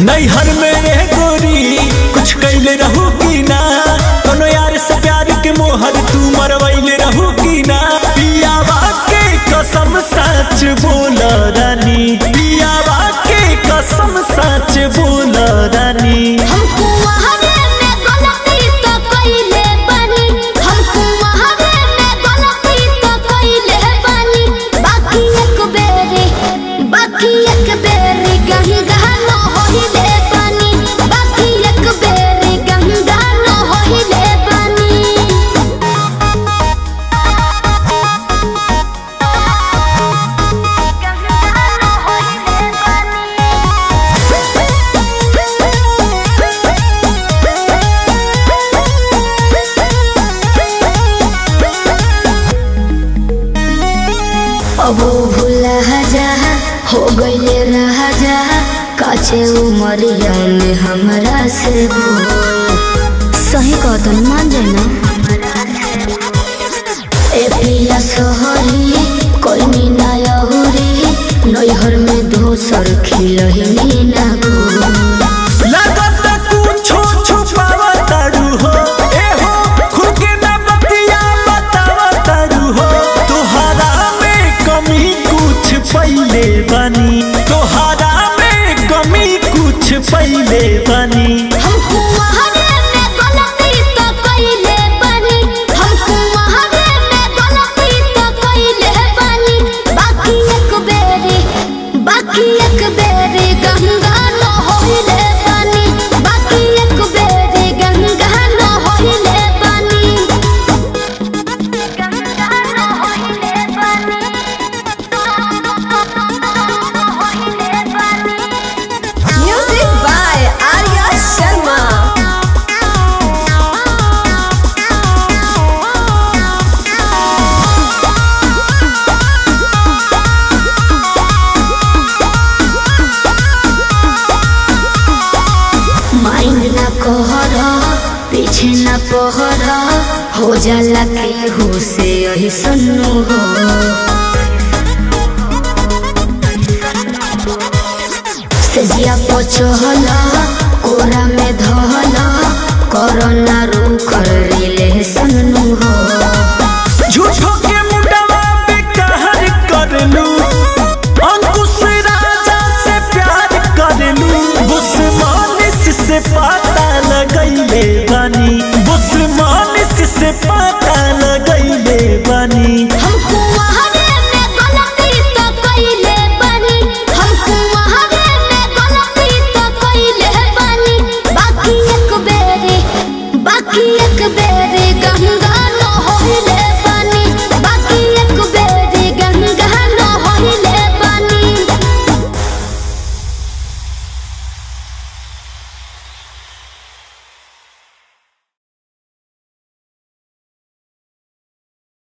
नैहर में रह गोरी कुछ कैले रहू की ना कोनो यार से प्यार के मोहर तू मरवैले रहू की ना पियावा के कसम सच बोल रानी पियावा के कसम सच बोल रानी हमको वहावे में गलती तो कइले बानी हमको वहावे में गलती तो कइले बानी बाकी एक बेरी बाकी एक बेरी गंगा न होइले बानी बाकी एक बेरी गंगा न होइले बानी अब भूला जा हो गईले रहा जा काचे उमरिया में हमरा से बोल सही कहतन मान जाए ना ए पिया सोहरी कोई ना यहुरी नैहर में दोसर खिलही ना गोल लगत कुछो छुपावा तारू हो ए हो खुद के ना बतिया बतावा तारू हो तोहरा में कमी कुछ पहिले बनी तोहरा में कमी कुछ पहिले बनी हमको वहावे में गलती तो कइले बानी हमको वहावे में गलती तो कइले बानी बाकी एक बेरी बाकी एक बेरी गंगा न होइले बानी बाकी एक बेरी गंगा न होइले बानी गंगा न होइले बानी होइले बानी Music by Arya Sharma. Mind न कहर पीछे न पहर हो जाला के हो से यही सन्नु हो सजिया पचहल कोरा में धहल कोरोना रू कर रिले सन्नु हो झूठो के मुंडवा पे कहर करलू अंकुश राजा से प्यार करलू बुस्मानिस से पता लगैले बनी बुस्मानिस से पता